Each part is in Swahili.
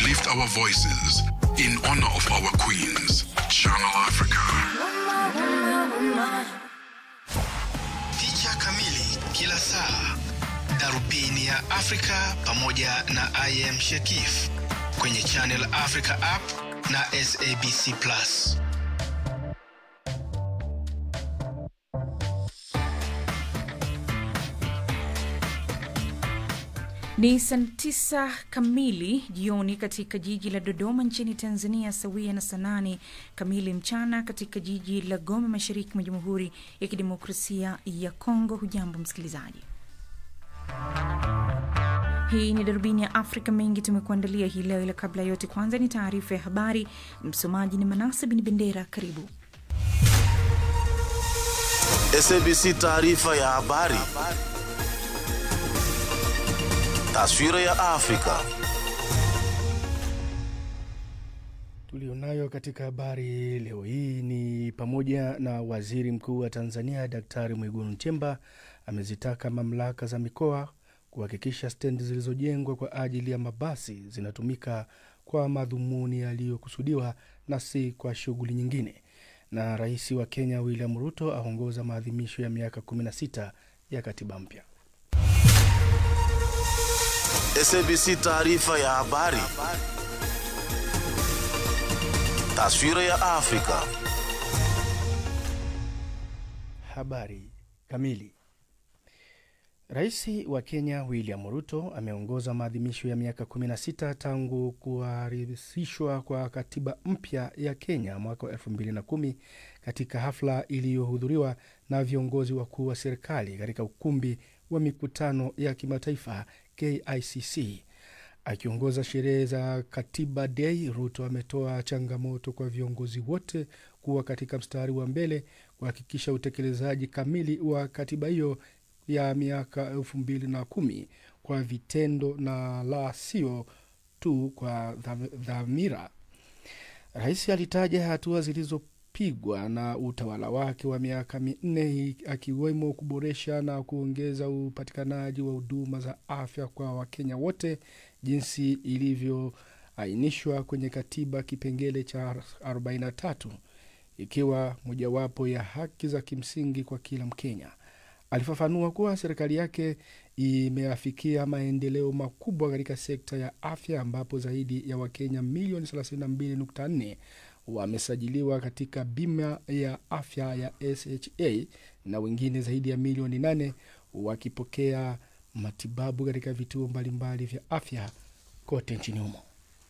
lift our voices in honor of our queens. Channel Africa. Picha kamili kila saa, darubini ya Afrika pamoja na I am Shekif kwenye Channel Africa app na SABC Plus. Ni saa tisa kamili jioni katika jiji la Dodoma nchini Tanzania, sawia na saa nane kamili mchana katika jiji la Goma, mashariki mwa Jamhuri ya Kidemokrasia ya Kongo. Hujambo msikilizaji, hii ni darubini ya Afrika. Mengi tumekuandalia hii leo, ila kabla ya yote, kwanza ni taarifa ya habari. Msomaji ni Manase Bin Bendera. Karibu. SABC taarifa ya habari. Taswira ya Afrika. Tulionayo katika habari leo hii ni pamoja na waziri mkuu wa Tanzania Daktari Mwigulu Nchemba amezitaka mamlaka za mikoa kuhakikisha stendi zilizojengwa kwa ajili ya mabasi zinatumika kwa madhumuni yaliyokusudiwa na si kwa shughuli nyingine. Na rais wa Kenya William Ruto aongoza maadhimisho ya miaka 16 ya katiba mpya. SABC taarifa ya habari. Taswira ya Afrika. Habari kamili. Rais wa Kenya William Ruto ameongoza maadhimisho ya miaka 16 tangu kuharisishwa kwa katiba mpya ya Kenya mwaka wa 2010 katika hafla iliyohudhuriwa na viongozi wakuu wa serikali katika ukumbi wa mikutano ya kimataifa KICC. Akiongoza sherehe za Katiba Day, Ruto ametoa changamoto kwa viongozi wote kuwa katika mstari wa mbele kuhakikisha utekelezaji kamili wa katiba hiyo ya miaka elfu mbili na kumi kwa vitendo na la sio tu kwa dhamira. Rais alitaja hatua zilizopigwa na utawala wake wa miaka minne akiwemo kuboresha na kuongeza upatikanaji wa huduma za afya kwa Wakenya wote jinsi ilivyoainishwa kwenye katiba kipengele cha 43 ikiwa mojawapo ya haki za kimsingi kwa kila Mkenya. Alifafanua kuwa serikali yake imeafikia maendeleo makubwa katika sekta ya afya ambapo zaidi ya Wakenya milioni 32.4 wamesajiliwa katika bima ya afya ya SHA na wengine zaidi ya milioni 8 wakipokea matibabu katika vituo mbalimbali vya afya kote nchini humo.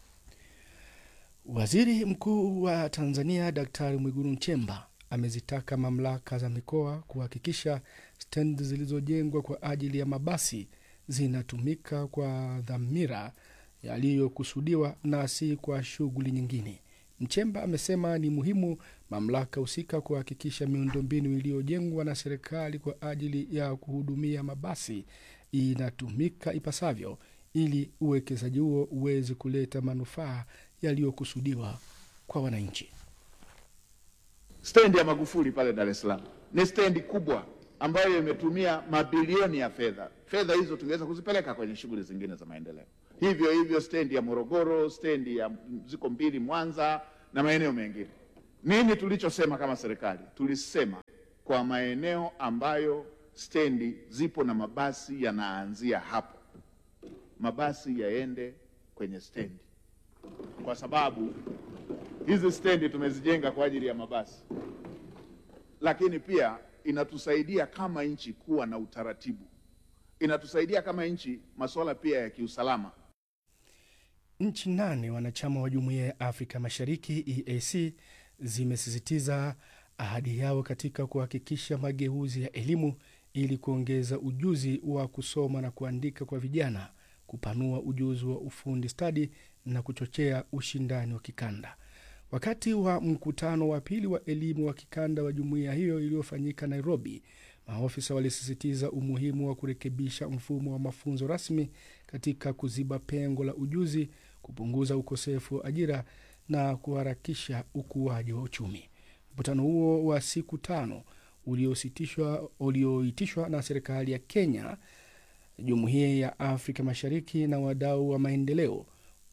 Waziri Mkuu wa Tanzania Daktari Mwigulu Nchemba amezitaka mamlaka za mikoa kuhakikisha stendi zilizojengwa kwa ajili ya mabasi zinatumika kwa dhamira yaliyokusudiwa na si kwa shughuli nyingine. Mchemba amesema ni muhimu mamlaka husika kuhakikisha miundombinu iliyojengwa na serikali kwa ajili ya kuhudumia mabasi inatumika ipasavyo ili uwekezaji huo uweze kuleta manufaa yaliyokusudiwa kwa wananchi. Stendi ya Magufuli pale Dar es Salaam ni stendi kubwa ambayo imetumia mabilioni ya fedha. Fedha hizo tungeweza kuzipeleka kwenye shughuli zingine za maendeleo. Hivyo hivyo stendi ya Morogoro, stendi ya ziko mbili Mwanza na maeneo mengine. Nini tulichosema kama serikali? Tulisema kwa maeneo ambayo stendi zipo na mabasi yanaanzia hapo, mabasi yaende kwenye stendi, kwa sababu hizi stendi tumezijenga kwa ajili ya mabasi, lakini pia inatusaidia kama nchi kuwa na utaratibu, inatusaidia kama nchi masuala pia ya kiusalama. Nchi nane wanachama wa Jumuiya ya Afrika Mashariki EAC zimesisitiza ahadi yao katika kuhakikisha mageuzi ya elimu ili kuongeza ujuzi wa kusoma na kuandika kwa vijana, kupanua ujuzi wa ufundi stadi na kuchochea ushindani wa kikanda. Wakati wa mkutano wa pili wa elimu wa kikanda wa jumuiya hiyo iliyofanyika Nairobi, maofisa walisisitiza umuhimu wa kurekebisha mfumo wa mafunzo rasmi katika kuziba pengo la ujuzi, kupunguza ukosefu wa ajira na kuharakisha ukuaji wa uchumi. Mkutano huo wa siku tano uliositishwa ulioitishwa na serikali ya Kenya, jumuiya ya Afrika Mashariki na wadau wa maendeleo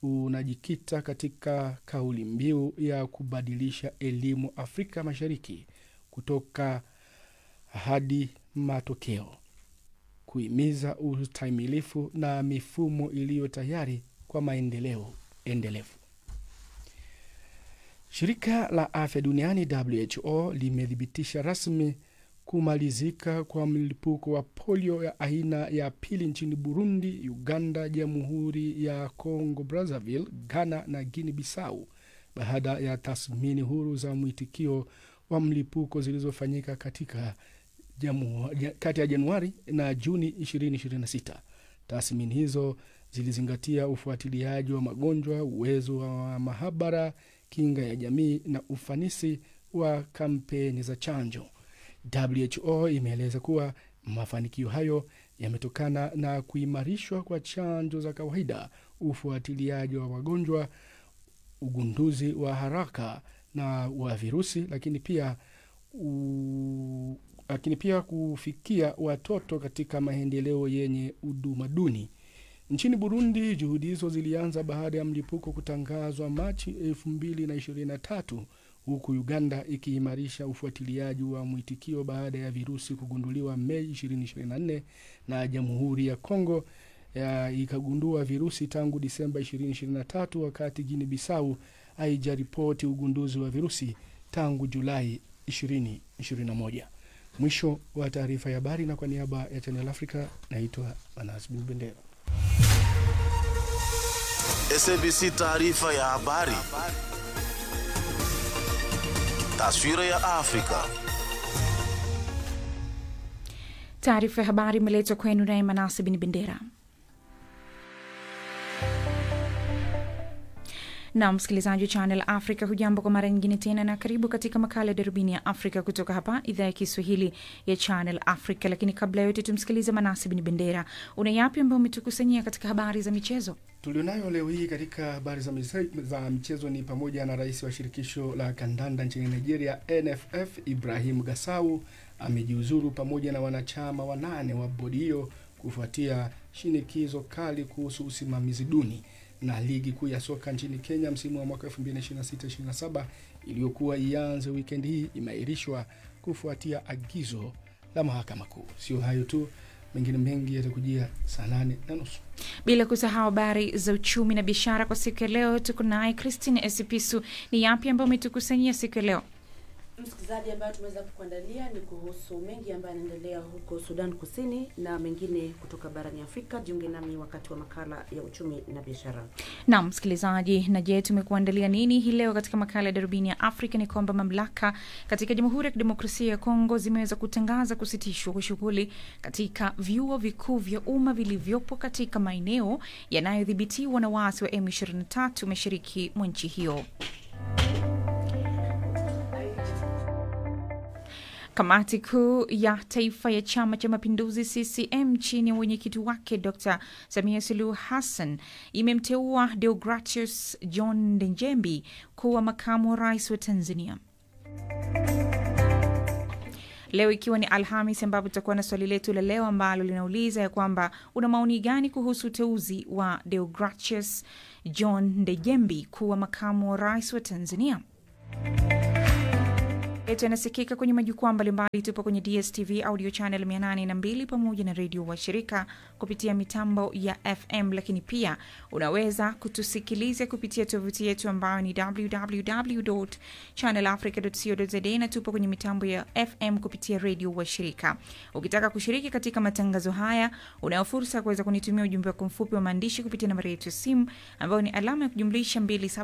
unajikita katika kauli mbiu ya kubadilisha elimu Afrika Mashariki kutoka hadi matokeo, kuhimiza ustahimilifu na mifumo iliyo tayari kwa maendeleo endelevu. Shirika la Afya Duniani WHO limethibitisha rasmi kumalizika kwa mlipuko wa polio ya aina ya pili nchini Burundi, Uganda, Jamhuri ya Congo Brazzaville, Ghana na Guinea Bissau baada ya tathmini huru za mwitikio wa mlipuko zilizofanyika katika jamu, kati ya Januari na Juni 2026. Tathmini hizo zilizingatia ufuatiliaji wa magonjwa, uwezo wa mahabara, kinga ya jamii na ufanisi wa kampeni za chanjo. WHO imeeleza kuwa mafanikio hayo yametokana na kuimarishwa kwa chanjo za kawaida, ufuatiliaji wa wagonjwa, ugunduzi wa haraka na wa virusi, lakini pia u, lakini pia kufikia watoto katika maendeleo yenye huduma duni. Nchini Burundi, juhudi hizo zilianza baada ya mlipuko kutangazwa Machi 2023 huku Uganda ikiimarisha ufuatiliaji wa mwitikio baada ya virusi kugunduliwa Mei 2024 na Jamhuri ya Kongo ya ikagundua virusi tangu Disemba 2023, wakati Guinea Bissau haijaripoti ugunduzi wa virusi tangu Julai 2021. Mwisho wa taarifa ya habari, na kwa niaba ya Channel Africa naitwa Manas Bin Bendera. SABC taarifa ya habari. Taswira ya Afrika. Taarifa ya habari imeletwa kwenu naye Manase Bin Bendera. na msikilizaji wa Channel Africa, hujambo kwa mara nyingine tena, na karibu katika makala ya darubini ya Afrika kutoka hapa idhaa ya Kiswahili ya Channel Africa. Lakini kabla ya yote, tumsikilize Manasi Bin Bendera. Una yapi ambayo umetukusanyia katika habari za michezo? Tulionayo leo hii katika habari za, mise, za michezo ni pamoja na rais wa shirikisho la kandanda nchini Nigeria NFF Ibrahim Gasau amejiuzuru pamoja na wanachama wanane wa bodi hiyo kufuatia shinikizo kali kuhusu usimamizi duni na ligi kuu ya soka nchini Kenya msimu wa mwaka 2026-27 iliyokuwa ianze wikendi hii imeahirishwa kufuatia agizo la mahakama kuu. Sio hayo tu, mengine mengi yatakujia saa nane na nusu. Bila kusahau habari za uchumi na biashara kwa siku ya leo. Tuko naye Christine Esipisu. Ni yapi ambayo umetukusanyia siku ya leo? Msikilizaji, ambayo tumeweza kukuandalia ni kuhusu mengi ambayo yanaendelea huko Sudan Kusini na mengine kutoka barani Afrika. Jiunge nami wakati wa makala ya uchumi na biashara. Naam msikilizaji, na je, tumekuandalia nini hii leo katika makala ya darubini ya Afrika? Ni kwamba mamlaka katika Jamhuri ya Kidemokrasia ya Kongo zimeweza kutangaza kusitishwa kwa shughuli katika vyuo vikuu vya umma vilivyopo katika maeneo yanayodhibitiwa na waasi wa M23 mashariki mwa nchi hiyo. Kamati kuu ya taifa ya chama cha mapinduzi CCM chini ya mwenyekiti wake Dr Samia Suluhu Hassan imemteua Deogratius John Ndejembi kuwa makamu wa rais wa Tanzania. Leo ikiwa ni Alhamis, ambapo tutakuwa na swali letu la leo ambalo linauliza ya kwamba una maoni gani kuhusu uteuzi wa Deogratius John Ndejembi kuwa makamu wa rais wa Tanzania yetu yanasikika kwenye majukwaa mbalimbali. Tupo kwenye DSTV audio channel 802 pamoja na redio washirika kupitia mitambo ya FM, lakini pia unaweza kutusikiliza kupitia tovuti yetu ambayo ni www channelafrica.co.za, na tupo kwenye mitambo ya FM kupitia redio washirika. Ukitaka kushiriki katika matangazo haya, unayo fursa ya kuweza kunitumia ujumbe wako mfupi wa maandishi kupitia nambari yetu ya simu ambayo ni alama ya kujumlisha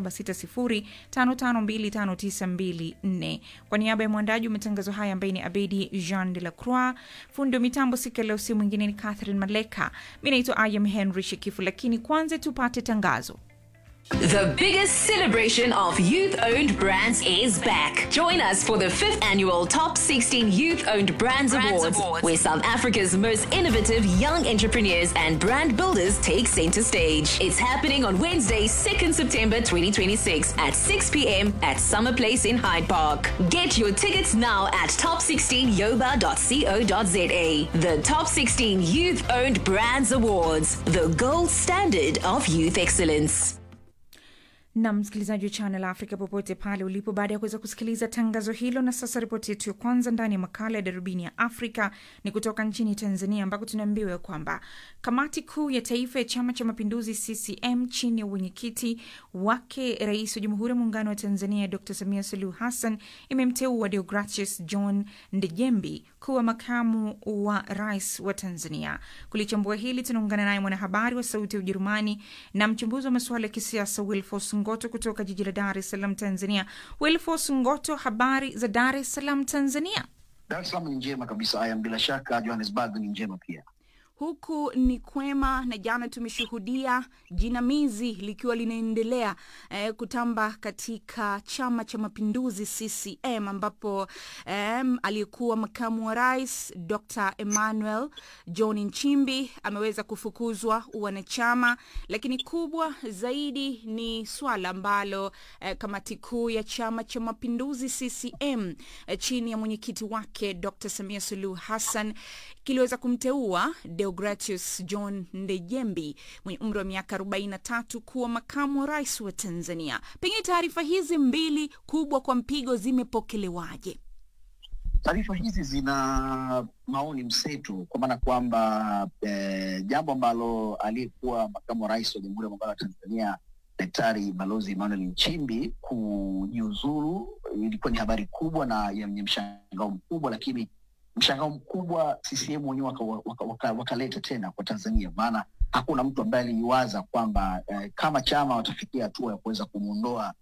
276055259254 kwa niaba ya mwandaji wa matangazo haya ambaye ni Abedi Jean de la Croix, fundi wa mitambo siku ya leo, si mwingine ni Catherine Maleka. Mi naitwa Ayam Henry Shekifu, lakini kwanza tupate tangazo. The biggest celebration of youth owned brands is back. Join us for the fifth annual Top 16 Youth Owned Brands, Awards, where South Africa's most innovative young entrepreneurs and brand builders take center stage. It's happening on Wednesday, 2nd September 2026 at 6 p.m. at Summer Place in Hyde Park. Get your tickets now at top16yoba.co.za. The Top 16 Youth Owned Brands Awards, the gold standard of youth excellence. na msikilizaji wa Channel Africa popote pale ulipo, baada ya kuweza kusikiliza tangazo hilo. Na sasa ripoti yetu ya kwanza ndani ya makala ya darubini ya Afrika ni kutoka nchini Tanzania, ambako tunaambiwa kwamba kamati kuu ya taifa ya Chama cha Mapinduzi CCM chini ya uwenyekiti wake Rais wa Jamhuri ya Muungano wa Tanzania Dr Samia Suluhu Hassan imemteua Deogratius John Ndejembi kuwa makamu wa rais wa Tanzania. Kulichambua hili tunaungana naye mwanahabari wa Sauti ya Ujerumani na mchambuzi wa masuala ya kisiasa Wilfos Ngoto kutoka jiji la Dar es Salaam, Tanzania. Wilfos Ngoto, habari za Dar es Salaam, Tanzania? Dar es Salaam ni njema kabisa. Aya, bila shaka Johannesburg ni njema pia. Huku ni kwema, na jana tumeshuhudia jinamizi likiwa linaendelea eh, kutamba katika Chama cha Mapinduzi CCM, ambapo eh, aliyekuwa makamu wa rais Dr Emmanuel John Nchimbi ameweza kufukuzwa wanachama, lakini kubwa zaidi ni swala ambalo eh, kamati kuu ya Chama cha Mapinduzi CCM eh, chini ya mwenyekiti wake Dr Samia Suluhu Hassan kiliweza kumteua Deogratius John Ndejembi mwenye umri wa miaka 43 kuwa makamu wa rais wa Tanzania. Pengine taarifa hizi mbili kubwa kwa mpigo zimepokelewaje? Taarifa hizi zina maoni mseto, kwa maana kwamba eh, jambo ambalo aliyekuwa makamu wa rais wa Jamhuri ya Muungano wa Tanzania Daktari Balozi Emmanuel Nchimbi kujiuzuru ilikuwa ni habari kubwa na yenye mshangao mkubwa, lakini mshangao mkubwa CCM wenyewe wakaleta waka, waka, waka tena kwa Tanzania, maana hakuna mtu ambaye aliiwaza kwamba eh, kama chama watafikia hatua ya kuweza kumwondoa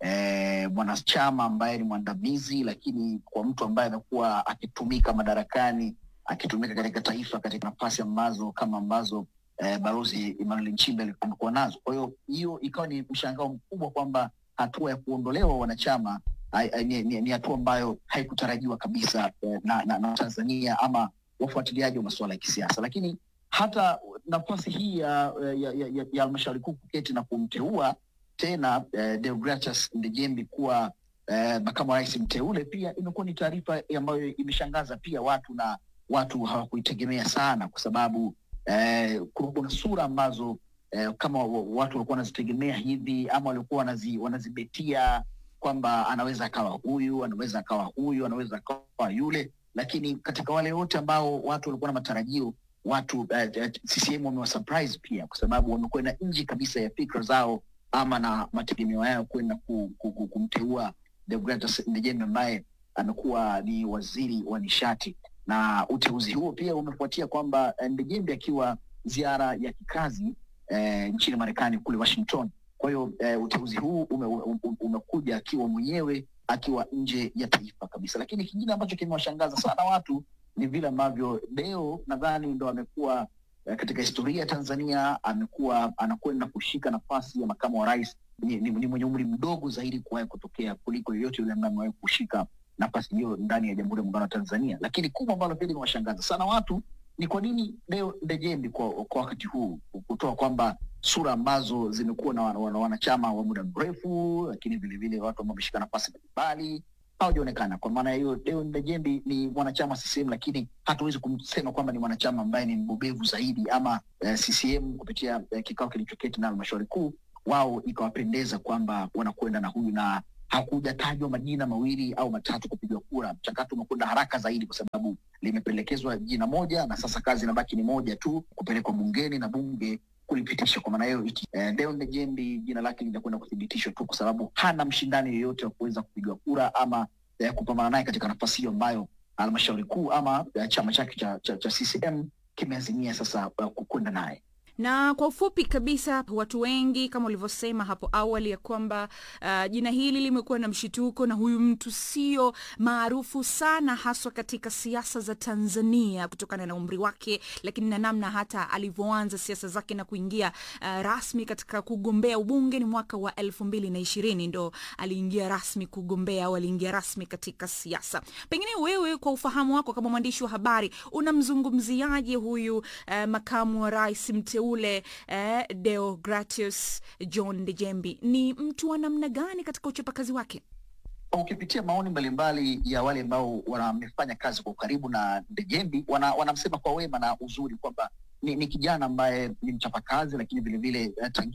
eh, mwanachama ambaye ni mwandamizi, lakini kwa mtu ambaye amekuwa akitumika madarakani akitumika katika taifa katika nafasi ambazo kama ambazo eh, balozi Emmanuel Nchimbi amekuwa nazo. Kwa hiyo hiyo ikawa ni mshangao mkubwa kwamba hatua ya kuondolewa wanachama ni, ni, ni hatua ambayo haikutarajiwa kabisa eh, na, na, na Tanzania ama wafuatiliaji wa masuala ya kisiasa, lakini hata nafasi hii ya ya halmashauri kuu kuketi na kumteua tena eh, Deogratius Ndejembi kuwa eh, makamu wa rais mteule pia imekuwa ni taarifa ambayo imeshangaza pia watu na watu hawakuitegemea sana, kwa sababu eh, kuna sura ambazo eh, kama watu walikuwa wanazitegemea hivi ama walikuwa wanazi, wanazibetia kwamba anaweza akawa huyu, anaweza akawa huyu, anaweza akawa yule, lakini katika wale wote ambao watu walikuwa na matarajio watu uh, uh, CCM wamewasurprise pia, kwa sababu wamekwenda nje kabisa ya fikra zao ama na mategemeo yao kwenda ku, ku, ku, kumteua Deogratius Ndejembe ambaye amekuwa ni waziri wa nishati, na uteuzi huo pia umefuatia kwamba Ndejembe akiwa ziara ya kikazi eh, nchini Marekani kule Washington kwa hiyo eh, uteuzi huu ume, ume, umekuja akiwa mwenyewe akiwa nje ya taifa kabisa. Lakini kingine ambacho kimewashangaza sana watu ni vile ambavyo Deo nadhani ndo amekuwa eh, katika historia ya Tanzania amekuwa anakwenda kushika nafasi ya makamu wa rais. Ni, ni, ni mwenye umri mdogo zaidi kuwahi kutokea kuliko yoyote yule ambaye amewahi kushika nafasi hiyo ndani ya Jamhuri ya Muungano wa Tanzania. Lakini kubwa ambalo pia limewashangaza sana watu ni kwa nini Deo Ndejembi kwa, kwa wakati huu kutoa kwamba sura ambazo zimekuwa na wanachama wa muda mrefu, lakini vilevile watu ambao wameshika nafasi mbalimbali hawajaonekana. Kwa maana hiyo, Deo Ndejembi ni mwanachama CCM, lakini hatuwezi kumsema kwamba ni mwanachama ambaye ni mbobevu zaidi ama eh, CCM kupitia eh, kikao kilichoketi na halmashauri kuu wao ikawapendeza kwamba wanakwenda na huyu na hakujatajwa majina mawili au matatu kupigwa kura. Mchakato umekwenda haraka zaidi kwa sababu limepelekezwa jina moja, na sasa kazi inabaki ni moja tu, kupelekwa bungeni na bunge kulipitisha. Kwa maana hiyo eh, Deo Ndejembi jina lake linakwenda kuthibitishwa tu, kwa sababu hana mshindani yoyote wa kuweza kupigwa kura ama eh, kupambana naye katika nafasi hiyo ambayo halmashauri kuu ama eh, chama chake cha, cha, cha CCM kimeazimia sasa uh, kwenda naye na kwa ufupi kabisa, watu wengi kama ulivyosema hapo awali ya kwamba uh, jina hili limekuwa na mshituko, na huyu mtu sio maarufu sana haswa katika siasa za Tanzania kutokana na umri wake, lakini na namna hata alivyoanza siasa zake na kuingia uh, rasmi katika kugombea ubunge ni mwaka wa elfu mbili na ishirini ndo aliingia rasmi kugombea au aliingia rasmi katika siasa. Pengine wewe kwa ufahamu wako kama mwandishi wa habari unamzungumziaje huyu uh, makamu wa rais mte ule eh, Deogratius John Ndejembi ni mtu wa namna gani katika uchapakazi wake? Ukipitia maoni mbalimbali ya wale ambao wamefanya kazi kwa ukaribu na Ndejembi, wanamsema wana kwa wema na uzuri kwamba ni, ni kijana ambaye ni mchapakazi, lakini vilevile tangia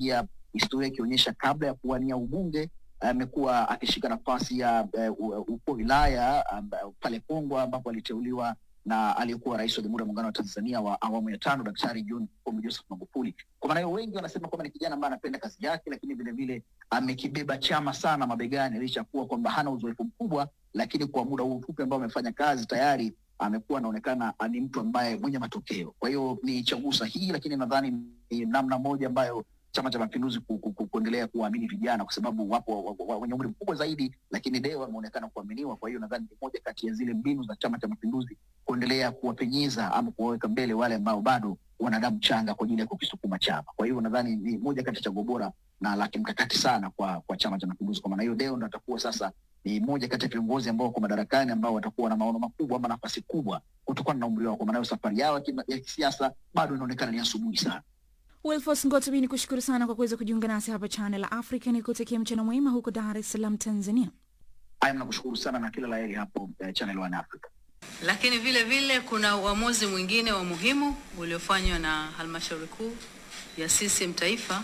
historia ikionyesha kabla ya kuwania ubunge amekuwa akishika nafasi ya uh, ukuu wa wilaya um, pale Pongwa ambapo aliteuliwa na aliyekuwa rais wa Jamhuri ya Muungano wa Tanzania wa awamu ya tano Daktari John Pombe Joseph Magufuli. Kwa maana hiyo, wengi wanasema kwamba ni kijana ambaye anapenda kazi yake, lakini vile vile amekibeba chama sana mabegani, licha ya kuwa kwamba hana uzoefu mkubwa, lakini kwa muda huu mfupi ambao amefanya kazi tayari amekuwa anaonekana ni mtu ambaye mwenye matokeo. Kwa hiyo ni chaguo sahihi, lakini nadhani ni namna moja ambayo Chama cha Mapinduzi ku, ku, ku, kuendelea kuwaamini vijana kwa sababu wapo wenye umri mkubwa zaidi, lakini leo wameonekana kuaminiwa. Kwa hiyo nadhani ni moja kati ya zile mbinu za Chama cha Mapinduzi kuendelea kuwapenyeza ama kuwaweka mbele wale ambao bado wana damu changa kwa ajili ya kukisukuma chama. Kwa hiyo nadhani ni moja kati ya chaguo bora na la kimkakati sana kwa kwa Chama cha Mapinduzi. Kwa maana hiyo, leo ndo atakuwa sasa ni moja kati ya viongozi ambao wako madarakani ambao watakuwa na maono makubwa ama nafasi kubwa kutokana na umri wao. Kwa maana hiyo, safari yao ya kisiasa bado inaonekana ni asubuhi sana. Wilfos Ngotobi, ni kushukuru sana kwa kuweza kujiunga nasi hapa Channel Africa. Ni kutakia mchana mwema huko Dar es Salaam, Tanzania. Haya, nakushukuru sana na kila laheri hapo uh, Channel One Africa. Lakini vile vile kuna uamuzi mwingine wa muhimu uliofanywa na halmashauri kuu ya CCM taifa,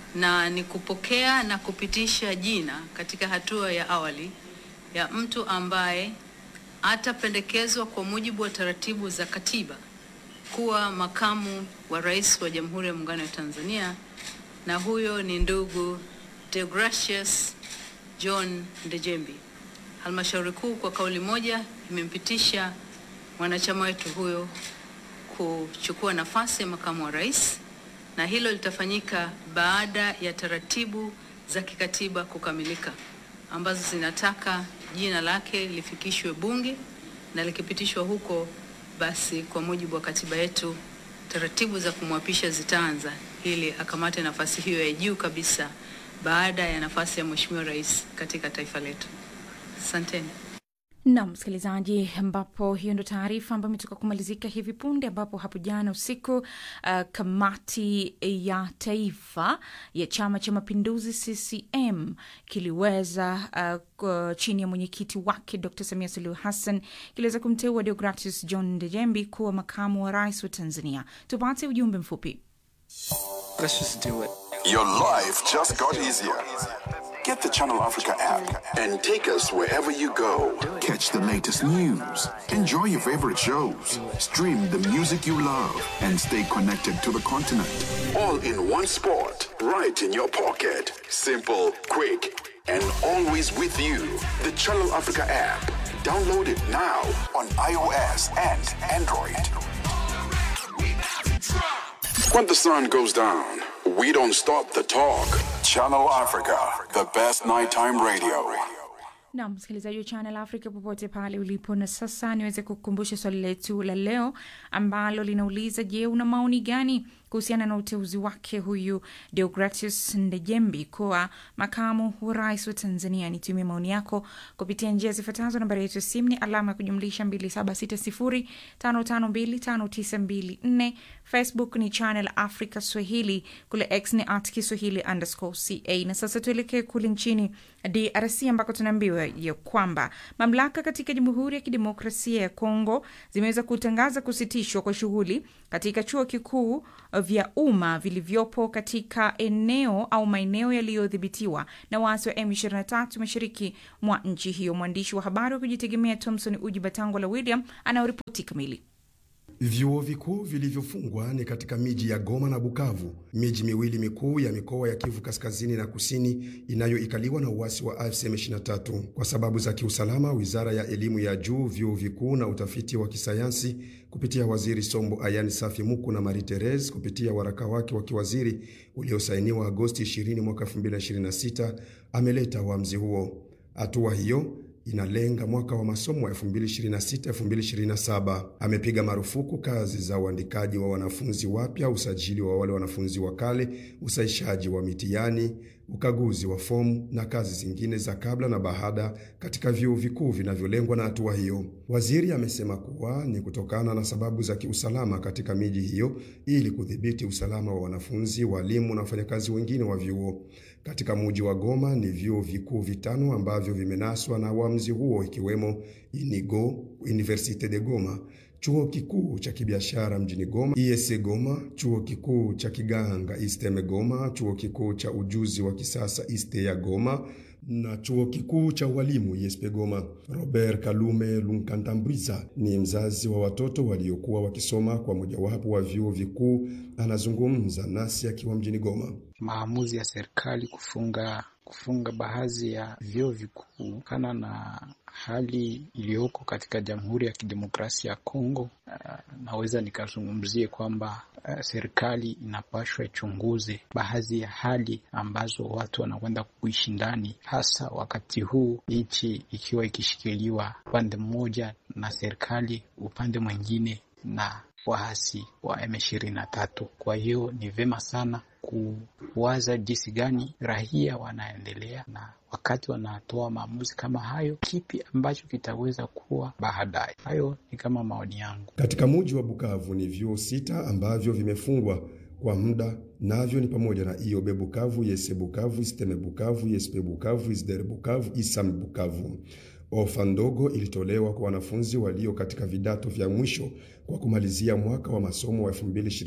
na ni kupokea na kupitisha jina katika hatua ya awali ya mtu ambaye atapendekezwa kwa mujibu wa taratibu za katiba kuwa makamu wa rais wa Jamhuri ya Muungano wa Tanzania, na huyo ni ndugu Deogratius John Ndejembi. Halmashauri kuu kwa kauli moja imempitisha mwanachama wetu huyo kuchukua nafasi ya makamu wa rais, na hilo litafanyika baada ya taratibu za kikatiba kukamilika ambazo zinataka jina lake lifikishwe Bunge na likipitishwa huko basi kwa mujibu wa katiba yetu taratibu za kumwapisha zitaanza ili akamate nafasi hiyo ya juu kabisa baada ya nafasi ya Mheshimiwa Rais katika taifa letu. Asanteni. Naam msikilizaji, ambapo hiyo ndo taarifa ambayo imetoka kumalizika hivi punde, ambapo hapo jana usiku uh, kamati ya taifa ya Chama cha Mapinduzi CCM kiliweza uh, chini ya mwenyekiti wake Dr. Samia Suluhu Hassan kiliweza kumteua Deogratius John Ndejembi kuwa makamu wa rais wa Tanzania. Tupate ujumbe mfupi. Let's just do it. Your life just got easier. Get the Channel Africa app and take us wherever you go. Catch the latest news, enjoy your favorite shows, stream the music you love, and stay connected to the continent. All in one spot, right in your pocket. Simple, quick, and always with you. The Channel Africa app. Download it now on iOS and Android. When the sun goes down, we don't stop the talk. Channel Africa, the best nighttime radio. na msikilizaji wa Channel Africa popote pale ulipo. Na sasa niweze kukumbusha swali letu la leo ambalo linauliza, je, una maoni gani kuhusiana na uteuzi wake huyu Deogratius Ndejembi kuwa makamu wa rais wa Tanzania? Nitumie maoni yako kupitia njia zifuatazo. Nambari yetu ya simu ni alama ya kujumlisha 2760552594. Facebook ni Channel Africa Swahili, kule X ni at Kiswahili underscore ca. Na sasa tuelekee kule nchini DRC ambako tunaambiwa ya kwamba mamlaka katika Jamhuri ya Kidemokrasia ya Kongo zimeweza kutangaza kusitishwa kwa shughuli katika chuo kikuu vya umma vilivyopo katika eneo au maeneo yaliyodhibitiwa na waasi wa M23 mashariki mwa nchi hiyo. Mwandishi wa habari wa kujitegemea Thomson Uji Batangola William anaoripoti kamili. Vyuo vikuu vilivyofungwa ni katika miji ya Goma na Bukavu, miji miwili mikuu ya mikoa ya Kivu kaskazini na kusini inayoikaliwa na uasi wa AFC M23. Kwa sababu za kiusalama, wizara ya elimu ya juu, vyuo vikuu na utafiti wa kisayansi kupitia waziri Sombo Ayani Safi Muku na Marie Therese kupitia waraka wake wa kiwaziri uliosainiwa Agosti 20 mwaka 2026 ameleta uamuzi huo. Hatua hiyo inalenga mwaka wa masomo wa 2026-2027. Amepiga marufuku kazi za uandikaji wa wanafunzi wapya, usajili wa wale wanafunzi wa kale, usahishaji wa mitihani, ukaguzi wa fomu na kazi zingine za kabla na baada katika vyuo vikuu vinavyolengwa na hatua hiyo. Waziri amesema kuwa ni kutokana na sababu za kiusalama katika miji hiyo ili kudhibiti usalama wa wanafunzi, walimu na wafanyakazi wengine wa vyuo. Katika muji wa Goma ni vyuo vikuu vitano ambavyo vimenaswa na uamuzi huo ikiwemo Inigo, Universite de Goma, chuo kikuu cha kibiashara mjini Goma ISE Goma, chuo kikuu cha kiganga ISTEME Goma, chuo kikuu cha ujuzi wa kisasa ISTE ya Goma na chuo kikuu cha ualimu ISP Goma. Robert Kalume Lunkantambwiza ni mzazi wa watoto waliokuwa wakisoma kwa mojawapo wa vyuo vikuu, anazungumza nasi akiwa mjini Goma. Maamuzi ya serikali kufunga kufunga baadhi ya vyuo vikuu kana na hali iliyoko katika Jamhuri ya Kidemokrasia ya Kongo. Uh, naweza nikazungumzie kwamba uh, serikali inapashwa ichunguze baadhi ya hali ambazo watu wanakwenda kuishi ndani, hasa wakati huu nchi ikiwa ikishikiliwa upande mmoja na serikali, upande mwingine na waasi wa M23. Kwa hiyo ni vema sana kuwaza jinsi gani raia wanaendelea na wakati wanatoa maamuzi kama hayo, kipi ambacho kitaweza kuwa baadaye. Hayo ni kama maoni yangu. Katika muji wa Bukavu ni vyuo sita ambavyo vimefungwa kwa muda, navyo ni pamoja na IOB Bukavu, Yese Bukavu, Isteme Bukavu, Yespe Bukavu, Isdere Bukavu, Isam Bukavu. Ofa ndogo ilitolewa kwa wanafunzi walio katika vidato vya mwisho kwa kumalizia mwaka wa masomo wa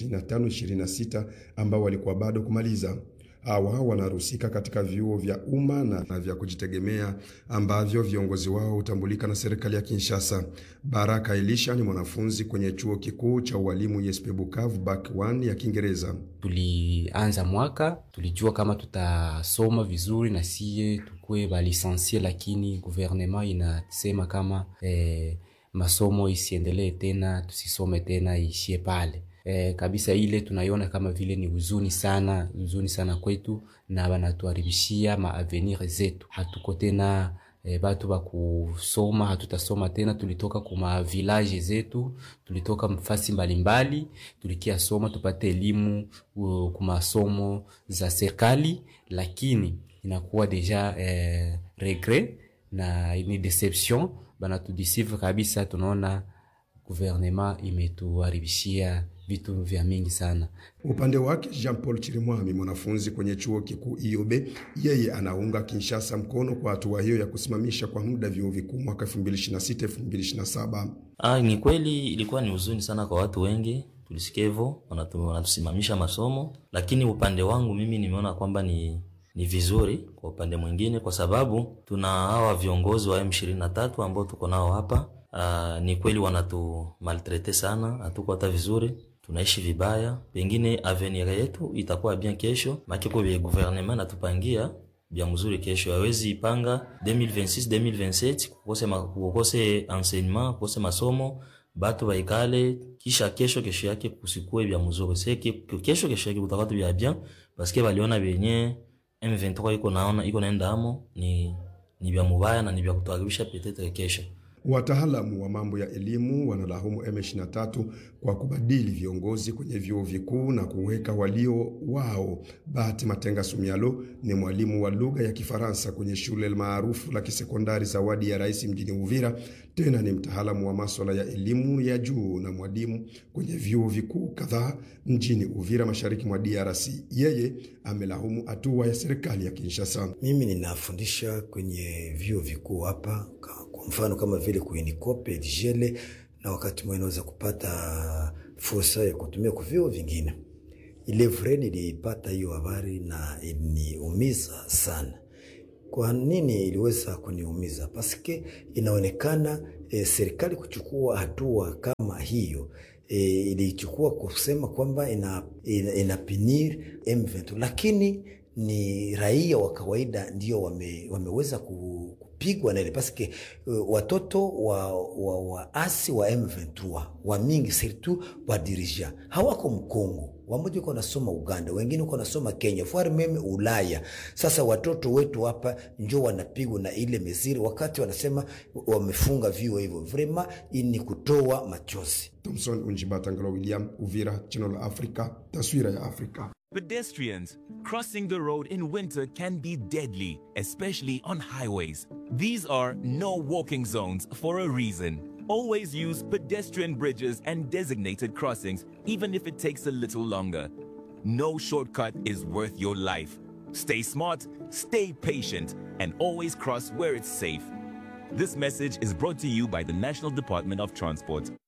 2025-26 ambao walikuwa bado kumaliza. Hawa wanahusika katika vyuo vya umma na vya kujitegemea ambavyo viongozi wao hutambulika na serikali ya Kinshasa. Baraka Elisha ni mwanafunzi kwenye chuo kikuu cha ualimu ISP Bukavu Bac 1 ya Kiingereza. Tulianza mwaka tulijua kama tutasoma vizuri na siye tukue balisansie, lakini guvernema inasema kama eh, masomo isiendelee tena, tusisome tena, iishie pale. E, kabisa ile tunaiona kama vile ni huzuni sana, huzuni sana kwetu, na banatuharibishia maavenir zetu. Hatuko tena e, batu ba kusoma, hatutasoma tena. Tulitoka kuma village zetu, tulitoka mfasi mbalimbali, tulikia soma tupate elimu uh, kumasomo za serikali, lakini inakuwa deja eh, regret na ni deception, banatudisive kabisa. Tunaona guvernema imetuharibishia vitu vya mingi sana. Upande wake Jean Paul Chirimwami, mwanafunzi kwenye chuo kikuu IOB, yeye anaunga Kinshasa mkono kwa hatua hiyo ya kusimamisha kwa muda vyuo vikuu mwaka 2026 2027. Ah, ni kweli ilikuwa ni huzuni sana kwa watu wengi, tulisikia hivyo, wanatusimamisha masomo, lakini upande wangu mimi nimeona kwamba ni ni vizuri kwa upande mwingine, kwa sababu tuna hawa viongozi wa M23 ambao tuko nao hapa. Uh, ni kweli wanatu maltrete sana, hatuko hata vizuri, tunaishi vibaya. Pengine avenir yetu itakuwa bien kesho, makiko vya gouvernement natupangia bya mzuri kesho. Hawezi ipanga 2026 2027 kukose ma, kukose enseignement kukose masomo batu baikale, kisha kesho kesho yake kusikue bya mzuri seke kesho kesho yake kutakuwa bya bien parce que baliona benye M23 iko naona iko naenda amo ni ni bya mubaya na ni bya kutuharibisha petetre kesho. Wataalamu wa mambo ya elimu wanalaumu M23 kwa kubadili viongozi kwenye vyuo vikuu na kuweka walio wao. Bahati Matenga Sumialo ni mwalimu wa lugha ya Kifaransa kwenye shule maarufu la kisekondari Zawadi ya Rais mjini Uvira. Tena ni mtaalamu wa maswala ya elimu ya juu na mwalimu kwenye vyuo vikuu kadhaa mjini Uvira, mashariki mwa DRC. Yeye amelaumu hatua ya serikali ya Kinshasa. Mimi ninafundisha kwenye vyuo vikuu hapa kwa mfano kama vile kuinikope dijele na wakati mwingine naweza kupata fursa ya kutumia kwa vyuo vingine. Ile vre nilipata hiyo habari na iliniumiza sana. Kwa nini iliweza kuniumiza? Paske inaonekana e, serikali kuchukua hatua kama hiyo e, ilichukua kusema kwamba ina, ina, inapinir M23 lakini ni raia wa kawaida ndio wame, wameweza ku pigwa na ile paske uh, watoto wa, wa, wa asi wa M23 wa mingi surtout wa dirija hawako Mkongo, wamoja uko nasoma Uganda, wengine uko nasoma Kenya, fuari meme Ulaya. Sasa watoto wetu hapa njo wanapigwa na ile mesiri, wakati wanasema wamefunga vyuo hivyo, vrema ni kutoa machozi. Thomson Unjibata Ngalo William, Uvira, Channel Africa, taswira ya Afrika. Pedestrians crossing the road in winter can be deadly, especially on highways. These are no walking zones for a reason. Always use pedestrian bridges and designated crossings, even if it takes a little longer. No shortcut is worth your life. Stay smart, stay patient, and always cross where it's safe. This message is brought to you by the National Department of Transport.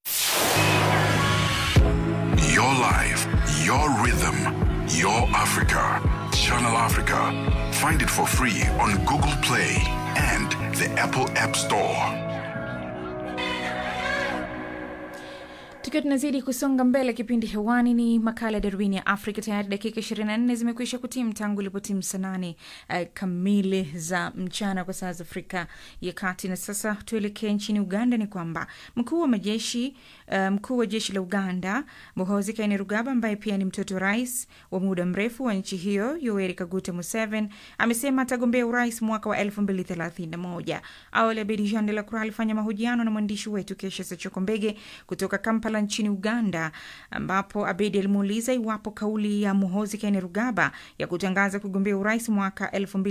Your life, your rhythm, your Africa. Channel Africa. Find it for free on Google Play and the Apple App Store. tukiwa tunazidi kusonga mbele kipindi hewani ni makala ya darubini ya afrika tayari dakika 24 zimekwisha kutimu tangu ilipotimu saa nane uh, kamili za mchana kwa saa za afrika ya kati na sasa tuelekee nchini uganda ni kwamba mkuu wa majeshi uh, mkuu wa jeshi la uganda muhozi kainerugaba ambaye pia ni mtoto wa rais wa muda mrefu wa nchi hiyo yoweri kaguta museveni amesema atagombea urais mwaka wa 2031 awali abedi jean de la croix alifanya mahojiano na mwandishi wetu kesha sachokombege kutoka kampala nchini uganda ambapo abedi alimuuliza iwapo kauli ya muhozi kainerugaba ya kutangaza kugombea urais mwaka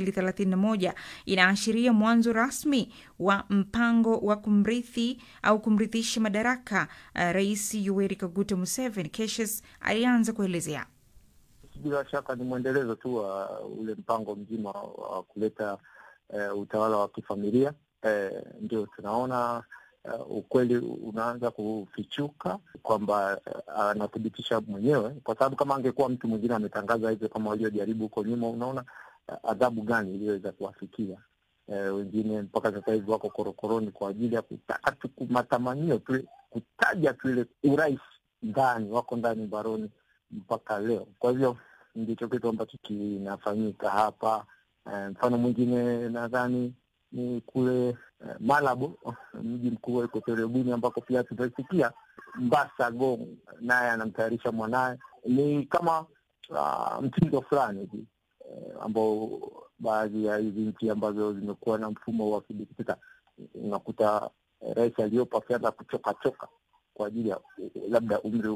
2031 inaashiria mwanzo rasmi wa mpango wa kumrithi au kumrithisha madaraka uh, rais yoweri kaguta museveni keshes alianza kuelezea bila shaka ni mwendelezo tu wa ule mpango mzima wa kuleta uh, utawala wa kifamilia uh, ndio tunaona uh, ukweli unaanza kufichuka kwamba uh, anathibitisha mwenyewe, kwa sababu kama angekuwa mtu mwingine ametangaza hivyo kama waliojaribu huko nyuma, unaona uh, adhabu gani iliyoweza kuwafikia uh, wengine mpaka sasa hivi wako korokoroni kwa ajili ya kutaka tu matamanio tu kutaja tu ile urais ndani, wako ndani baroni mpaka leo. Kwa hivyo ndicho kitu ambacho kinafanyika hapa. Mfano um, mwingine nadhani ni kule uh, Malabo, mji mkuu wa Equatorial ambako pia tutasikia Mbasa Gong naye anamtayarisha mwanaye. Ni kama uh, mtindo fulani hivi uh, ambao baadhi ya hizi nchi ambazo zimekuwa na mfumo wa kidikteta unakuta uh, rais aliyopo akianza kuchokachoka kwa ajili ya uh, labda umri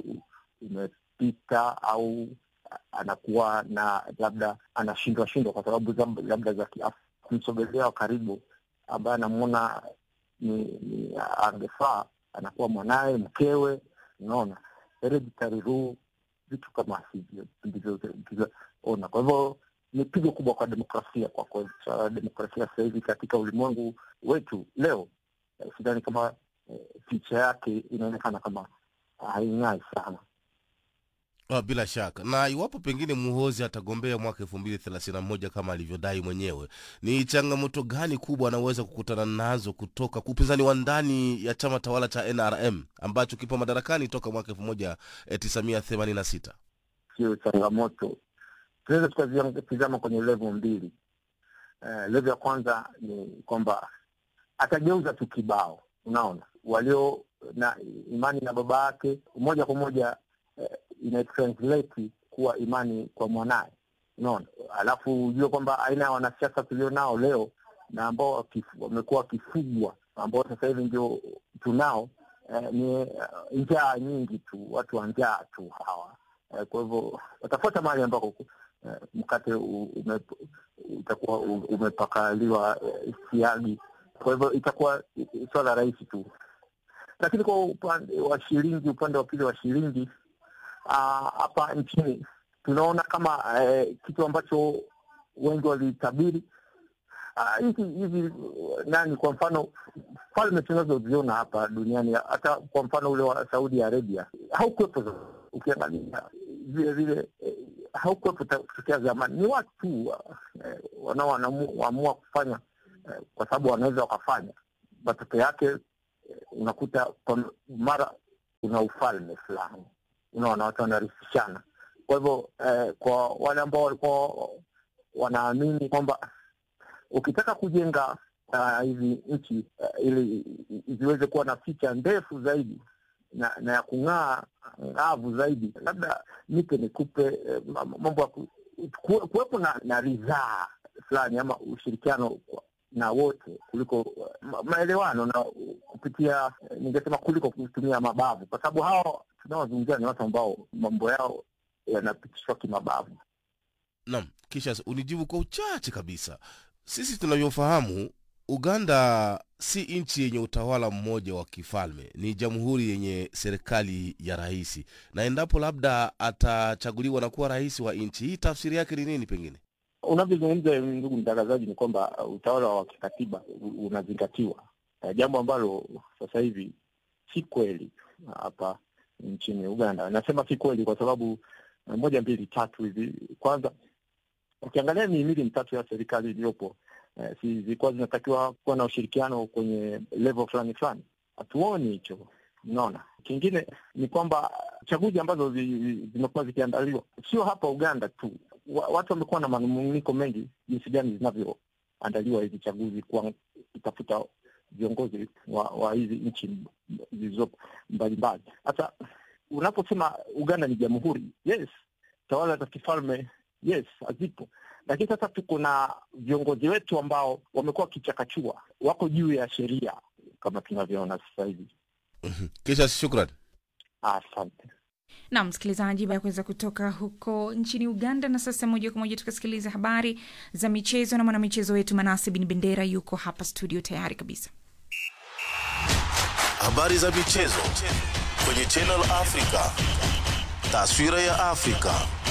umepita au anakuwa na labda anashindwa shindwa kwa sababu labda za kiafya kumsogelea karibu ambaye anamwona ni, ni angefaa anakuwa mwanaye mkewe unaona hereditary rule vitu kama hivyo ndivyoona kwa hivyo ni pigo kubwa kwa demokrasia kwa kweli demokrasia sasa hivi katika ulimwengu wetu leo eh, sidhani kama eh, picha yake inaonekana kama haing'ai sana Ah, bila shaka na iwapo pengine muhozi atagombea mwaka elfu mbili thelathini na moja kama alivyodai mwenyewe ni changamoto gani kubwa anaweza kukutana nazo kutoka kwa upinzani wa ndani ya chama tawala cha nrm ambacho kipo madarakani toka mwaka elfu moja tisa mia themanini na sita sio changamoto tunaweza tukazitizama kwenye levo mbili uh, levo ya kwanza ni kwamba atageuza tu kibao unaona walio na imani na baba yake moja kwa moja uh, inatranslate kuwa imani kwa mwanaye unaona alafu ujue kwamba aina ya wanasiasa tulio nao leo na ambao wamekuwa wakifugwa ambao sasa hivi ndio tunao eh, ni uh, njaa nyingi tu watu wa njaa tu hawa eh, kwa hivyo watafuata mahali ambako eh, mkate ume, utakuwa umepakaliwa eh, siagi kwa hivyo itakuwa swala rahisi tu lakini kwa upande wa shilingi upande wa pili wa shilingi hapa uh, nchini tunaona kama uh, kitu ambacho wengi walitabiri hizi uh, hizi nani kwa mfano falme tunazoziona hapa duniani hata kwa mfano ule wa saudi arabia haukuwepo ukiangalia vile vile eh, haukuwepo tokea zamani ni watu tu uh, eh, wanaoamua kufanya eh, kwa sababu wanaweza wakafanya matokeo yake eh, unakuta kwa mara una ufalme fulani unaona watu wanarithishana kwa hivyo eh, kwa wale ambao walikuwa wanaamini kwamba ukitaka kujenga uh, hizi nchi uh, ili ziweze kuwa na picha ndefu zaidi na, na ya kung'aa ng'avu zaidi labda nipe nikupe eh, mambo ya kuwepo na, na ridhaa fulani ama ushirikiano na wote kuliko ma, maelewano na kupitia ningesema kuliko kutumia mabavu kwa sababu hawa tunaozungumzia ni watu ambao mambo yao yanapitishwa kimabavu naam kisha unijibu kwa uchache kabisa sisi tunavyofahamu uganda si nchi yenye utawala mmoja wa kifalme ni jamhuri yenye serikali ya rahisi na endapo labda atachaguliwa na kuwa rais wa nchi hii tafsiri yake ni nini pengine unavyozungumza ndugu mtangazaji ni kwamba utawala wa kikatiba unazingatiwa jambo ambalo sasa hivi si kweli hapa nchini Uganda. Nasema si kweli kwa sababu eh, moja mbili tatu hivi. Kwanza ukiangalia mihimili mitatu ya serikali iliyopo eh, si zilikuwa zinatakiwa kuwa na ushirikiano kwenye level fulani fulani, hatuoni hicho. Unaona, kingine ni kwamba chaguzi ambazo zi- zi- zimekuwa zikiandaliwa sio hapa Uganda tu, wa, watu wamekuwa na manunguniko mengi jinsi gani zinavyoandaliwa hizi chaguzi, kwa kutafuta viongozi wa, wa hizi nchi zilizopo mbalimbali. Sasa unaposema Uganda ni jamhuri, yes, tawala za kifalme yes, hazipo, lakini sasa tuko na viongozi wetu ambao wamekuwa wakichakachua, wako juu ya sheria kama tunavyoona sasa hivi. kisha shukran Asante. na msikilizaji baada ya kuweza kutoka huko nchini uganda na sasa moja kwa moja tukasikiliza habari za michezo na mwanamichezo wetu manase bin bendera yuko hapa studio tayari kabisa Habari za michezo kwenye Channel Africa. Taswira ya Afrika.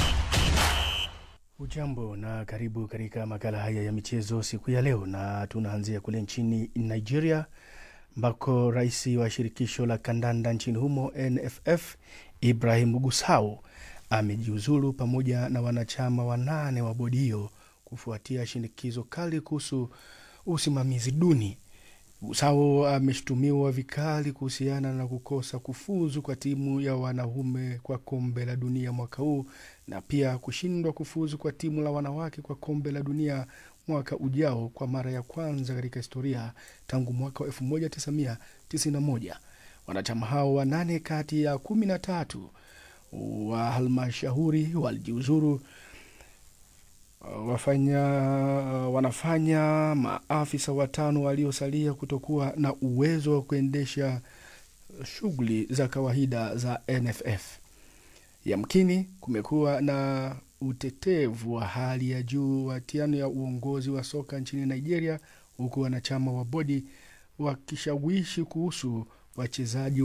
Ujambo na karibu katika makala haya ya michezo siku ya leo, na tunaanzia kule nchini Nigeria ambako rais wa shirikisho la kandanda nchini humo NFF Ibrahim Gusau amejiuzulu pamoja na wanachama wanane wa bodi hiyo kufuatia shinikizo kali kuhusu usimamizi duni. Gusau ameshutumiwa vikali kuhusiana na kukosa kufuzu kwa timu ya wanaume kwa kombe la dunia mwaka huu na pia kushindwa kufuzu kwa timu la wanawake kwa kombe la dunia mwaka ujao kwa mara ya kwanza katika historia tangu mwaka wa 1991. Wanachama hao wanane kati ya kumi na tatu wa halmashauri walijiuzuru wafanya wanafanya maafisa watano waliosalia kutokuwa na uwezo wa kuendesha shughuli za kawaida za NFF. Yamkini kumekuwa na utetevu wa hali ya juu wa tiano ya uongozi wa soka nchini Nigeria, huku wanachama wa bodi wakishawishi kuhusu wachezaji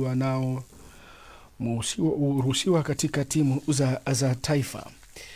wanaoruhusiwa katika timu za, za taifa.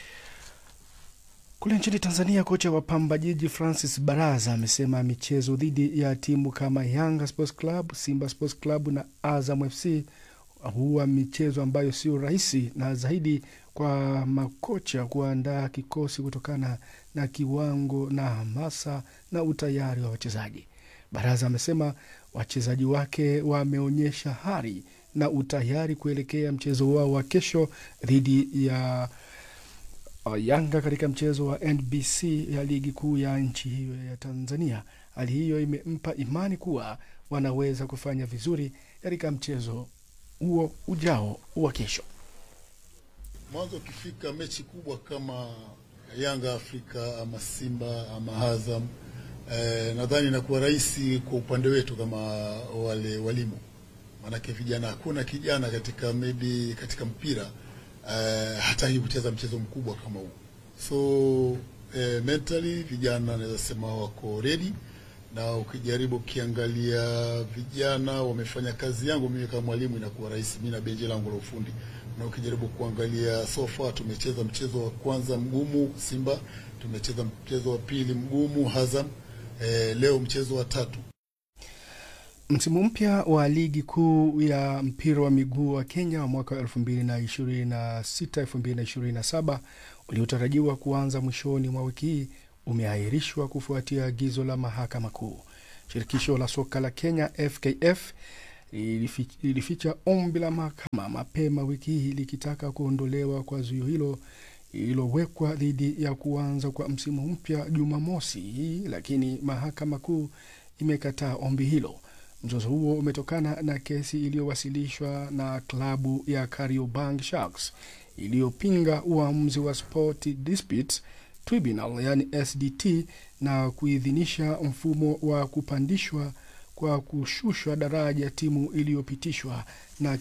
Kule nchini Tanzania, kocha wa Pamba Jiji Francis Baraza amesema michezo dhidi ya timu kama Yanga Sports Club, Simba Sports Club na Azam FC huwa michezo ambayo sio rahisi na zaidi kwa makocha kuandaa kikosi kutokana na kiwango na hamasa na utayari wa wachezaji. Baraza amesema wachezaji wake wameonyesha hari na utayari kuelekea mchezo wao wa kesho dhidi ya uh, Yanga katika mchezo wa NBC ya ligi kuu ya nchi hiyo ya Tanzania. Hali hiyo imempa imani kuwa wanaweza kufanya vizuri katika mchezo huo ujao wa kesho. Mwanzo ukifika mechi kubwa kama Yanga Afrika ama Simba ama Azam eh, nadhani inakuwa rahisi kwa upande wetu kama wale walimu, maanake vijana, hakuna kijana katika maybe katika mpira eh, hataki kucheza mchezo mkubwa kama huu, so eh, mentally vijana naweza sema wako ready na ukijaribu ukiangalia vijana wamefanya kazi yangu mimi kama mwalimu inakuwa rahisi, mimi na benji langu la ufundi. Na ukijaribu kuangalia so far, tumecheza mchezo wa kwanza mgumu Simba, tumecheza mchezo wa pili mgumu Azam, eh, leo mchezo wa tatu. Msimu mpya wa ligi kuu ya mpira wa miguu wa Kenya wa mwaka 2026 2027 uliotarajiwa kuanza mwishoni mwa wiki hii umeahirishwa kufuatia agizo la mahakama kuu. Shirikisho la soka la Kenya FKF lilifi- lilificha ombi la mahakama mapema wiki hii likitaka kuondolewa kwa zuio hilo lililowekwa dhidi ya kuanza kwa msimu mpya Jumamosi hii, lakini mahakama kuu imekataa ombi hilo. Mzozo huo umetokana na kesi iliyowasilishwa na klabu ya Kariobangi Sharks iliyopinga uamuzi wa Sport Disputes Tribunal yani SDT na kuidhinisha mfumo wa kupandishwa kwa kushushwa daraja timu iliyopitishwa na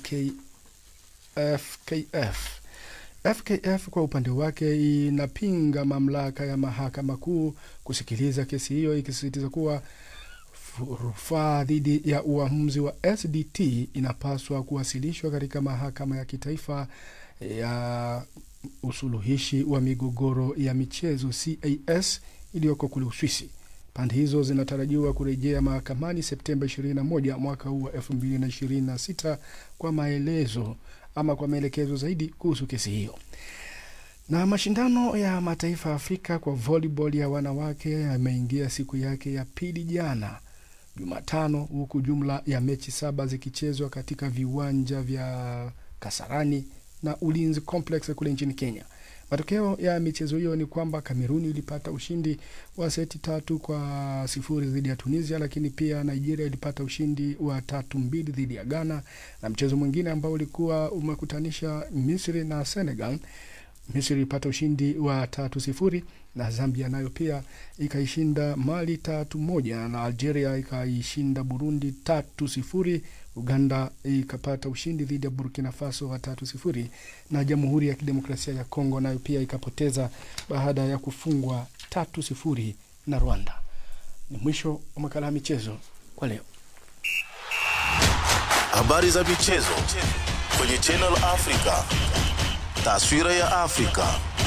KFKF. FKF kwa upande wake inapinga mamlaka ya mahakama kuu kusikiliza kesi hiyo ikisisitiza kuwa rufaa dhidi ya uamuzi wa SDT inapaswa kuwasilishwa katika mahakama ya kitaifa ya usuluhishi wa migogoro ya michezo CAS iliyoko kule Uswisi. Pande hizo zinatarajiwa kurejea mahakamani Septemba 21 mwaka huu wa 2026 kwa maelezo ama kwa maelekezo zaidi kuhusu kesi hiyo. Na mashindano ya mataifa ya Afrika kwa volleyball ya wanawake yameingia siku yake ya pili jana Jumatano, huku jumla ya mechi saba zikichezwa katika viwanja vya Kasarani na Ulinzi Complex kule nchini Kenya. Matokeo ya michezo hiyo ni kwamba Kameruni ilipata ushindi wa seti tatu kwa sifuri dhidi ya Tunisia, lakini pia Nigeria ilipata ushindi wa tatu mbili dhidi ya Ghana, na mchezo mwingine ambao ulikuwa umekutanisha Misri na Senegal Misri ilipata ushindi wa tatu sifuri na Zambia nayo pia ikaishinda Mali tatu moja na Algeria ikaishinda Burundi tatu sifuri. Uganda ikapata ushindi dhidi ya Burkina Faso wa tatu sifuri na Jamhuri ya Kidemokrasia ya Kongo nayo pia ikapoteza baada ya kufungwa tatu sifuri na Rwanda. Ni mwisho wa makala ya michezo kwa leo. Habari za michezo kwenye Channel Africa. Taswira ya Afrika.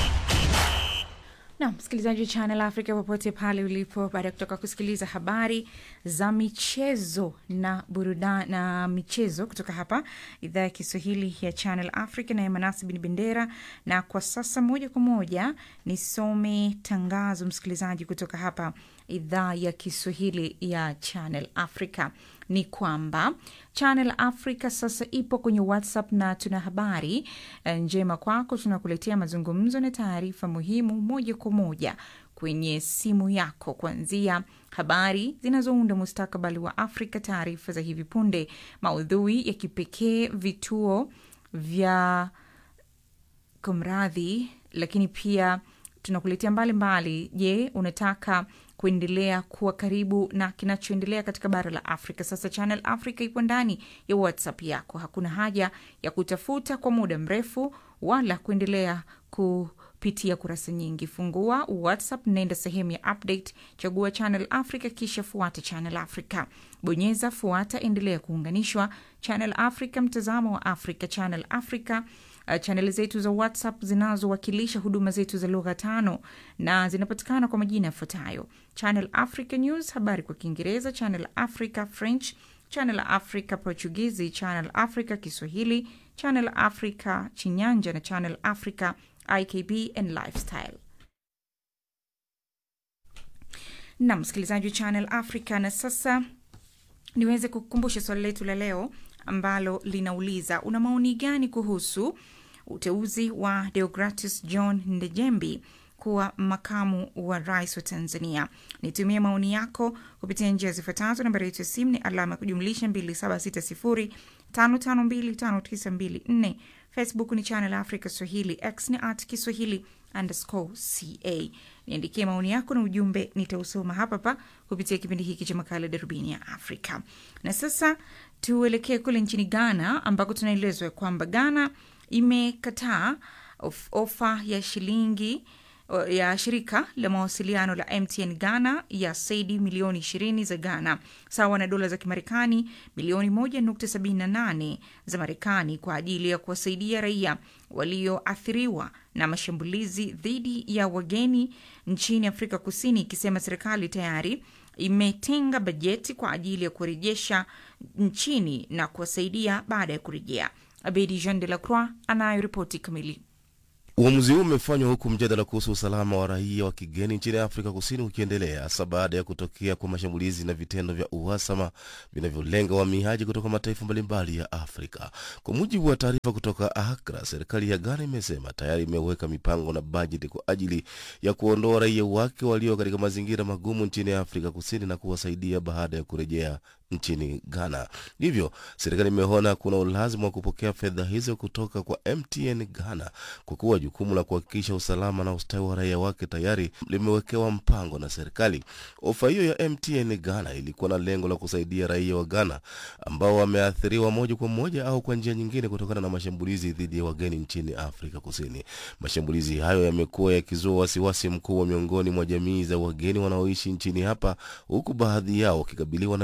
na msikilizaji wa Channel Africa popote pale ulipo, baada ya kutoka kusikiliza habari za michezo na burudani na michezo kutoka hapa idhaa ya Kiswahili ya Channel Africa na Manasi bin Bendera. Na kwa sasa moja kwa moja nisome tangazo, msikilizaji, kutoka hapa idhaa ya Kiswahili ya Channel Africa ni kwamba Channel Africa sasa ipo kwenye WhatsApp na tuna habari eh, njema kwako. Tunakuletea mazungumzo na taarifa muhimu moja kwa moja kwenye simu yako, kuanzia habari zinazounda mustakabali wa Afrika, taarifa za hivi punde, maudhui ya kipekee, vituo vya kumradhi, lakini pia tunakuletea mbalimbali. Je, unataka kuendelea kuwa karibu na kinachoendelea katika bara la Afrika? Sasa Channel Africa ipo ndani ya WhatsApp yako. Hakuna haja ya kutafuta kwa muda mrefu wala kuendelea kupitia kurasa nyingi. Fungua WhatsApp, nenda sehemu ya update, chagua Channel Africa, kisha fuata Channel Africa, bonyeza fuata, endelea kuunganishwa. Channel Africa, mtazamo wa Afrika. Channel Africa Uh, chaneli zetu za WhatsApp zinazowakilisha huduma zetu za lugha tano na zinapatikana kwa majina yafuatayo: Channel Africa News, habari kwa Kiingereza; Channel Africa French; Channel Africa Portugizi; Channel Africa Kiswahili; Channel Africa Chinyanja na Channel Africa IKB and Lifestyle. Na msikilizaji wa Channel Africa, na sasa niweze kukumbusha swali letu la leo ambalo linauliza una maoni gani kuhusu uteuzi wa Deogratis John Ndejembi kuwa makamu wa rais wa Tanzania. Nitumie maoni yako kupitia njia zifuatazo. Nambari yetu ya simu ni alama ya kujumlisha 2760552594. Facebook ni Channel Africa Swahili, X ni at Kiswahili underscore ca. Niandikie maoni yako na ujumbe, nitausoma hapa pa kupitia kipindi hiki cha makala Darubini ya Afrika. Na sasa tuelekee kule nchini Ghana ambako tunaelezwa kwamba Ghana imekataa of, ofa ya shilingi ya shirika la mawasiliano la MTN Ghana ya saidi milioni 20 za Ghana sawa na dola za Kimarekani milioni 1.78 za Marekani kwa ajili ya kuwasaidia raia walioathiriwa na mashambulizi dhidi ya wageni nchini Afrika Kusini, ikisema serikali tayari imetenga bajeti kwa ajili ya kurejesha nchini na kuwasaidia baada ya kurejea. Abedi Jean de la Croix anayo ripoti kamili. Uamuzi huu umefanywa huku mjadala kuhusu usalama wa raia wa kigeni nchini Afrika Kusini ukiendelea hasa baada ya kutokea kwa mashambulizi na vitendo vya uhasama vinavyolenga wahamiaji kutoka mataifa mbalimbali ya Afrika. Kwa mujibu wa taarifa kutoka Accra, serikali ya Ghana imesema tayari imeweka mipango na bajeti kwa ajili ya kuondoa raia wake walio katika mazingira magumu nchini Afrika Kusini na kuwasaidia baada ya kurejea nchini Ghana. Hivyo serikali imeona kuna ulazima wa kupokea fedha hizo kutoka kwa MTN Ghana kwa kuwa jukumu la kuhakikisha usalama na ustawi wa raia wake tayari limewekewa mpango na serikali. Ofa hiyo ya MTN Ghana ilikuwa na lengo la kusaidia raia wa Ghana ambao wameathiriwa moja kwa moja au kwa njia nyingine kutokana na mashambulizi dhidi ya wageni nchini Afrika Kusini. Mashambulizi hayo yamekuwa yakizua wasiwasi mkubwa miongoni mwa jamii za wageni wanaoishi nchini hapa, huku baadhi yao wakikabiliwa na vitisho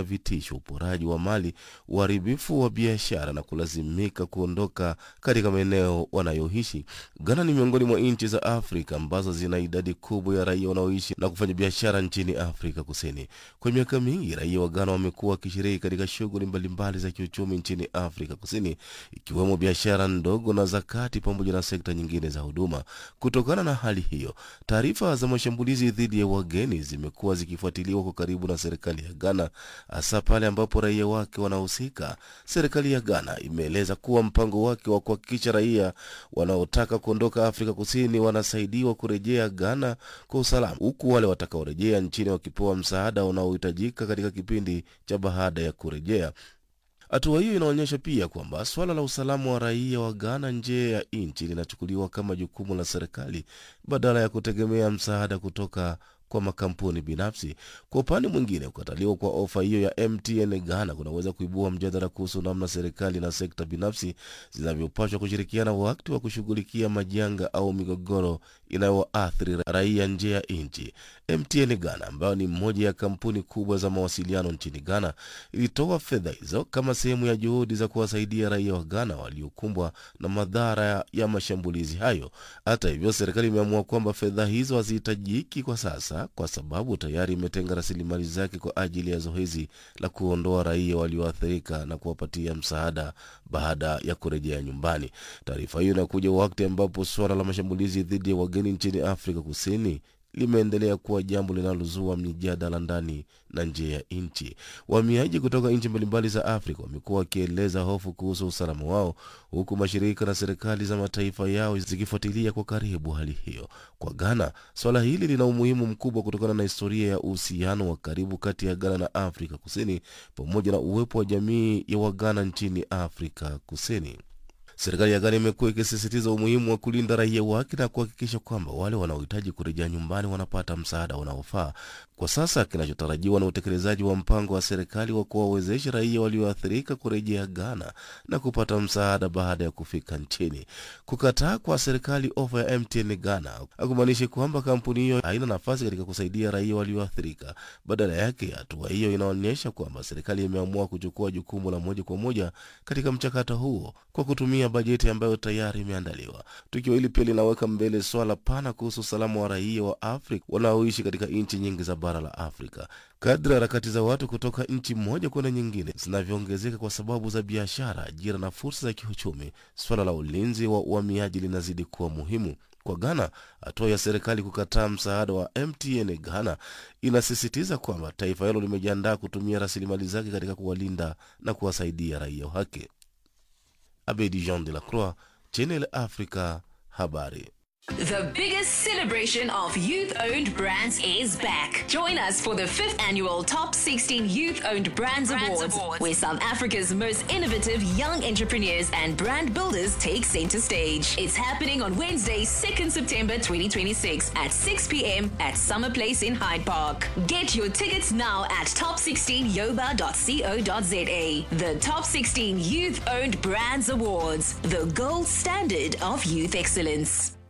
kusababisha uporaji wa mali, uharibifu wa biashara na kulazimika kuondoka katika maeneo wanayoishi. Ghana ni miongoni mwa nchi za Afrika ambazo zina idadi kubwa ya raia wanaoishi na kufanya biashara nchini Afrika Kusini. Kwa miaka mingi, raia wa Ghana wamekuwa wakishiriki katika shughuli mbalimbali za kiuchumi nchini Afrika Kusini, ikiwemo biashara ndogo na za kati pamoja na sekta nyingine za huduma. Kutokana na hali hiyo, taarifa za mashambulizi dhidi ya wageni zimekuwa zikifuatiliwa kwa karibu na serikali ya Ghana, hasa pale ambapo raia wake wanahusika. Serikali ya Ghana imeeleza kuwa mpango wake wa kuhakikisha raia wanaotaka kuondoka Afrika Kusini wanasaidiwa kurejea Ghana kwa usalama, huku wale watakaorejea nchini wakipewa msaada unaohitajika katika kipindi cha baada ya kurejea. Hatua hiyo inaonyesha pia kwamba suala la usalama wa raia wa Ghana nje ya nchi linachukuliwa kama jukumu la serikali badala ya kutegemea msaada kutoka kwa makampuni binafsi. Kwa upande mwingine, kukataliwa kwa ofa hiyo ya MTN Ghana kunaweza kuibua mjadala kuhusu namna serikali na sekta binafsi zinavyopaswa kushirikiana wakati wa kushughulikia majanga au migogoro inayoathiri raia nje ya nchi. MTN Ghana ambayo ni moja ya kampuni kubwa za mawasiliano nchini Ghana ilitoa fedha hizo kama sehemu ya juhudi za kuwasaidia raia wa Ghana waliokumbwa na madhara ya mashambulizi hayo. Hata hivyo, serikali imeamua kwamba fedha hizo hazihitajiki kwa sasa kwa sababu tayari imetenga rasilimali zake kwa ajili ya zoezi la kuondoa raia walioathirika na kuwapatia msaada baada ya kurejea nyumbani. Taarifa hiyo inakuja wakati ambapo suala la mashambulizi dhidi ya wageni nchini Afrika Kusini limeendelea kuwa jambo linalozua mijadala ndani na nje ya nchi. Wahamiaji kutoka nchi mbalimbali za Afrika wamekuwa wakieleza hofu kuhusu usalama wao, huku mashirika na serikali za mataifa yao zikifuatilia kwa karibu hali hiyo. Kwa Ghana, swala hili lina umuhimu mkubwa kutokana na historia ya uhusiano wa karibu kati ya Ghana na Afrika Kusini pamoja na uwepo wa jamii ya Waghana nchini Afrika Kusini. Serikali ya Ghana imekuwa ikisisitiza umuhimu wa kulinda raia wake na kuhakikisha kwamba wale wanaohitaji kurejea nyumbani wanapata msaada unaofaa. Kwa sasa kinachotarajiwa na utekelezaji wa mpango wa serikali wa kuwawezesha raia walioathirika kurejea Ghana na kupata msaada baada ya kufika nchini. Kukataa kwa serikali ofa ya MTN Ghana hakumaanishi kwamba kampuni hiyo haina nafasi katika kusaidia raia walioathirika. Badala yake, hatua hiyo inaonyesha kwamba serikali imeamua kuchukua jukumu la moja kwa moja katika mchakato huo kwa kutumia bajeti ambayo tayari imeandaliwa. Tukio hili pia linaweka mbele swala pana kuhusu usalama wa raia wa Afrika wanaoishi katika nchi nyingi za bara la Afrika. Kadri harakati za watu kutoka nchi moja kwenda nyingine zinavyoongezeka kwa sababu za biashara, ajira na fursa za kiuchumi, swala la ulinzi wa uhamiaji linazidi kuwa muhimu. Kwa Ghana, hatua ya serikali kukataa msaada wa MTN Ghana inasisitiza kwamba taifa hilo limejiandaa kutumia rasilimali zake katika kuwalinda na kuwasaidia raia wake. Abedi Jean de la Croix, Channel Africa, habari. The biggest celebration of youth owned brands is back. Join us for the fifth annual Top 16 Youth Owned Brands, Awards, where South Africa's most innovative young entrepreneurs and brand builders take center stage. It's happening on Wednesday, 2nd September 2026 at 6 p.m. at Summer Place in Hyde Park. Get your tickets now at top16yoba.co.za. The Top 16 Youth Owned Brands Awards, the gold standard of youth excellence.